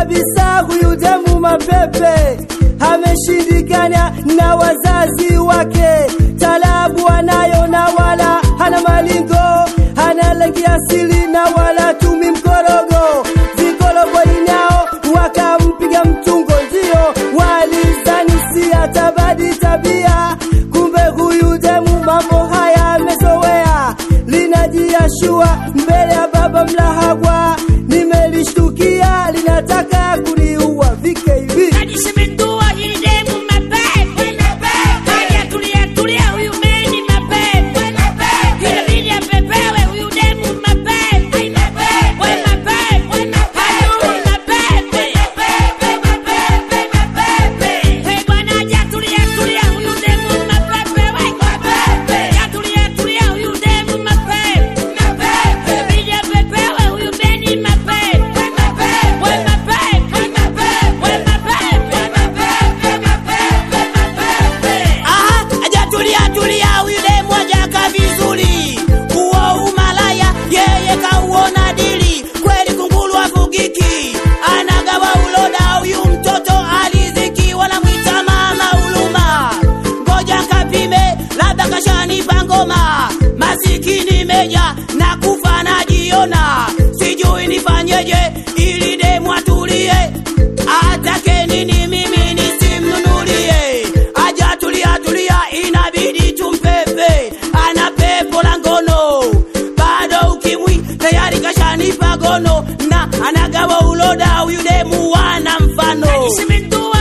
kabisa huyu demu mapepe ameshindikana na wazazi wake talabu anayo na wala hana malingo hana rangi asili na wala tumi mkorogo vikorogo inao wakampiga mtungo ndio walizani si atabadi tabia kumbe huyu demu mambo haya amezoea linajiashua mbele ya baba mlahagwa nimelishtukia linataka kuniua VKB Kajishimendua hili demu mapepe. Kaja tulia tulia huyu meni mapepe. Inabidi apepewe huyu demu mapepe. We mapepe. Hadu mapepe. Hey bwana aja tulia tulia huyu demu mapepe. We aja tulia tulia huyu demu mapepe. Inabidi apepewe huyu meni mapepe. We mapepe. We mapepe. Aha, aja tulia tulia, huyu demu hajaka vizuri. Huo umalaya yeye kauona dili, kweli kunguru afugiki, anagawa uloda. Huyu mtoto aliziki, wanamwita mama huluma. Ngoja kapime, labda kashanipa ngoma. Masikini meja na kufa najiona, sijui nifanyeje ili demu atulie atake nini mimi nisimnunulie aja tulia tulia inabidi tumpepe ana pepo la ngono bado ukimwi tayari kashanipa gono na anagawa uloda huyu demu wana mfano Kajishimendua